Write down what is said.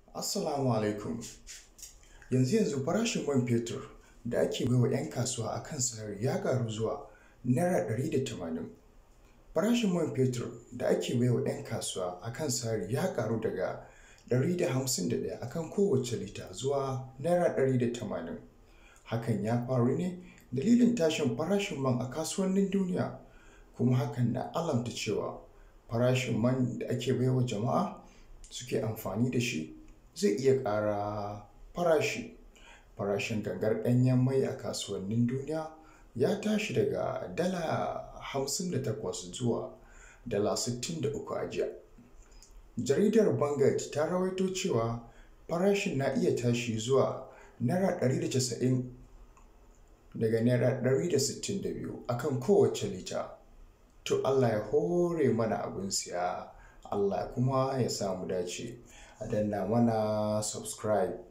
Assalamu alaikum. Yanzu yanzu farashin man fetur da ake baiwa 'yan kasuwa a kan sarari ya ƙaru zuwa Naira ɗari da tamanin. Farashin man fetur da ake baiwa 'yan kasuwa a kan sarari ya ƙaru daga ɗari da hamsin da ɗaya a kan kowace lita zuwa Naira ɗari da tamanin. Hakan ya faru ne dalilin tashin farashin man a kasuwannin duniya, kuma hakan na alamta cewa farashin man da ake baiwa jama'a suke amfani da shi zai iya ƙara farashi. Farashin gangar ɗanyen mai a kasuwannin duniya ya tashi daga Dala hamsin da takwas zuwa Dala sittin da uku a jiya. Jaridar Vanguard ta rawaito cewa farashin na iya tashi zuwa Naira ɗari da casa'in daga Naira ɗari da sittin da biyu a kan kowace lita. To Allah ya hore mana abin siya, Allah kuma ya sa mu dace. A danna mana subscribe.